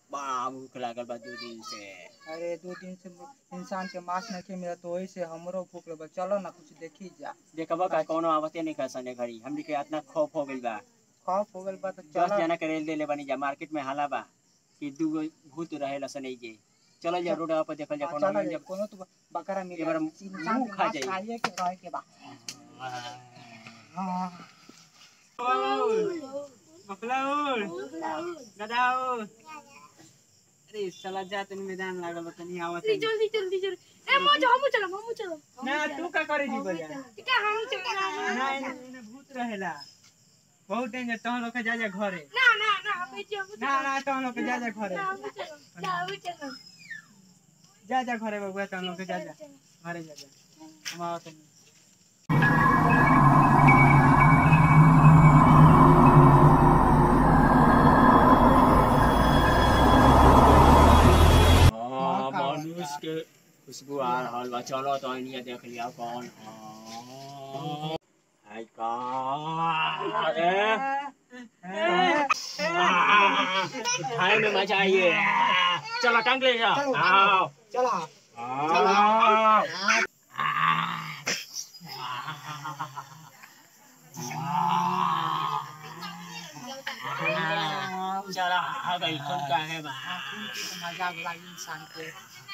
बड़ा भूख लागल बा दू दिन से अरे दो दिन से इंसान के मांस नहीं मिला तो वही से हमरो भूख लगल चलो ना कुछ देखी जा देखबा का कोनो आवते नहीं खसने घड़ी हमनी के इतना खौफ हो गइल बा खौफ हो गइल बा तो दस चलो जना के रेल देले बनी जा मार्केट में हाला बा कि दू गो भूत रहे लसन जे चल जा रोड पर देखल जा हाँ, कोनो चलो मिल जा, जा कोनो तो बकरा मिल एक बार इंसान मुंह के खा मांस जाई। खाइए के रहे के बा हाँ अरे साला जा तनी मैदान लागल बा तनी आवत जल्दी जल्दी जल्दी जल्दी ए मो हम चलो हम चलो ना तू का करे जी बोलिया क्या हम चलो ना इने भूत रहेला बहुत डेंजर तहन लोग के जा जा घरे ना ना ना हम चलो ना ना तहन लोग के जा जा घरे हम चलो ना हम चलो जा जा घरे बबुआ तहन लोग के जा जा घरे जा जा हम आवत नहीं हाँ, मनुष्य के खुशबू आ रहल बा चलो तो इनिया देख लिया कौन है हाय का अरे खाए में मजा आइए चलो टंग ले जा चलो, आओ चला आओ चला आ गई कौन का है बा मजा लगी इंसान के